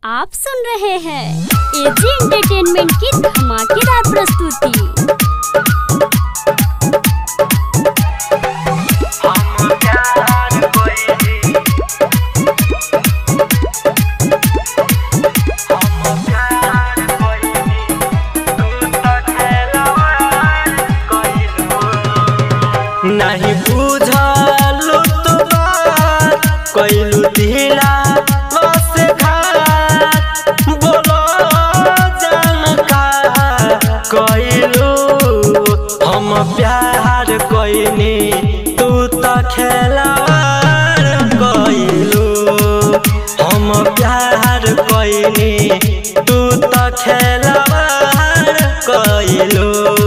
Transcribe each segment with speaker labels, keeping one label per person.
Speaker 1: आप सुन रहे हैं एजी एंटरटेनमेंट की धमाकेदार प्रस्तुति
Speaker 2: नहीं बुझलू तो बात कैलू ढीला बस घाट बोलो जानका कैलू हम प्यार कैनी तू तो खेलार कैलू हम प्यार कैनी तू तो खेलार कैलू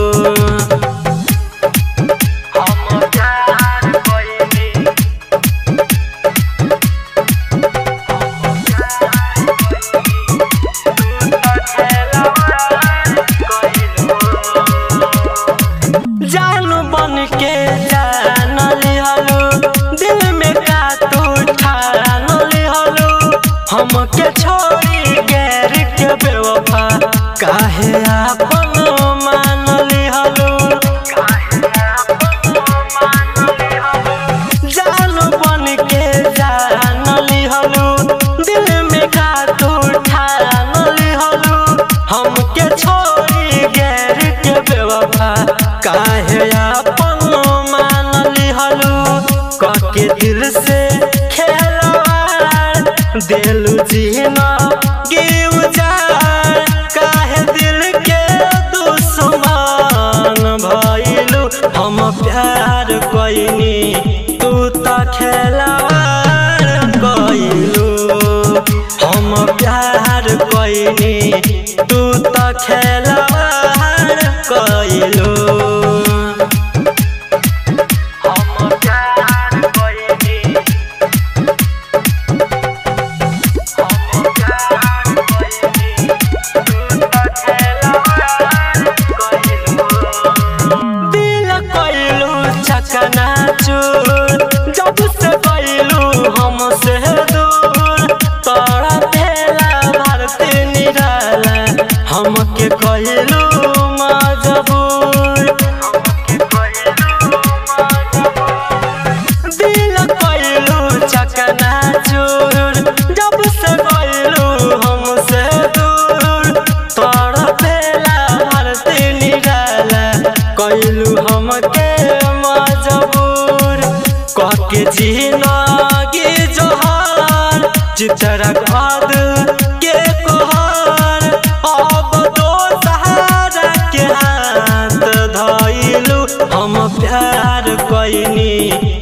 Speaker 2: जानू बन के जान लिहलू दिल में का तू ठान लिहलू हमके छोड़ी गैर के बेवफा काहे आपन मान लिहलू जानू बन के जान लिहलू दिल में का तू ठान लिहलू हमके छोड़ी गैर के बेवफा काहे आपन मान लिहलू कके दिल से खेलवार दिलू जीना गिव जाए काहे दिल के दुश्मन भइलू हम प्यार कइनी तू त खेलवार कइलू हम प्यार कइनी तू त खेलवार कइलू दिल कइलू चकना चूर जब से कइलू हमसे दूर तोरा भेला भारती निराला हमके कइलू मजबूर दिल कइलू चकना चूर जब से कइलू हमसे दूर तोरा भेला भारती निराला कइलू हमके मजबूर कहके जिनगी जोहार चितरा खाद के कोहार अब दो सहारा के हाथ धइलू हम प्यार कइनी